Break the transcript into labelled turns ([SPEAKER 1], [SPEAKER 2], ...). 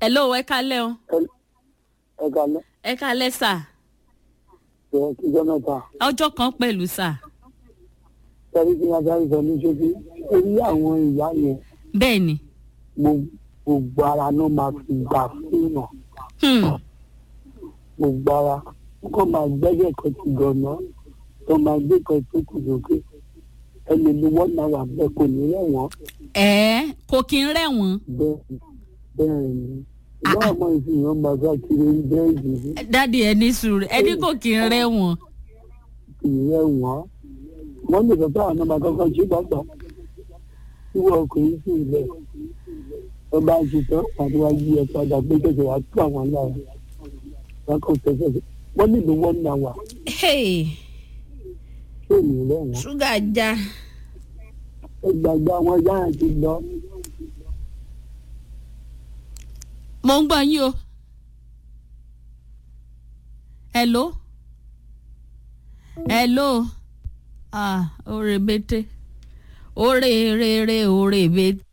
[SPEAKER 1] hello ẹ kalẹ́ o
[SPEAKER 2] ẹ kalẹ
[SPEAKER 1] ẹ kalẹ́ sà
[SPEAKER 2] ẹ kíjọ mẹ́ta
[SPEAKER 1] ọjọ́ kan pẹ̀lú sà
[SPEAKER 2] sẹrí tí wọn sáré sọ ní ṣókí orí àwọn ìyá yẹn
[SPEAKER 1] bẹ́ẹ̀ ni
[SPEAKER 2] gbogbo- gbogbo ara ló máa fi gbà fún yàn
[SPEAKER 1] Hmm.
[SPEAKER 2] gbogbo ara wọn kàn máa gbẹ́jẹ̀ kan ti gànà tó máa gbé kan tó kù lókè ẹni ni wọn náà wà bẹ́ẹ̀ kò ní rẹwọn
[SPEAKER 1] ẹ kò kí ń rẹ̀ wọ́n
[SPEAKER 2] bẹ́ẹ̀ bẹ́ẹ̀ ni ìyá ọmọ ìfihàn máa sá kiri bẹ́ẹ̀ yìí
[SPEAKER 1] dáàdi ẹ ní sùúrù ẹ ní kò kí ń rẹ̀ wọ́n
[SPEAKER 2] kì í rẹwọn wọn lè sọ pé àwọn ọmọ akọkọ ṣe gbàgbọ́ tí wọn kò ní sí ilẹ̀ wọn bá ṣe tán àti wá yí ẹ padà pé kẹsẹ̀ wá tú àwọn lára wọn kàn tẹsẹ̀ wọn nílò wọn náà wà
[SPEAKER 1] Hey,
[SPEAKER 2] tí ò ní rẹwọn
[SPEAKER 1] ṣúgà já
[SPEAKER 2] ẹgbàgbọ́ àwọn yára ti lọ
[SPEAKER 1] mo ń gbọ́ yín o hello hello ah oore bete oore rere oore bete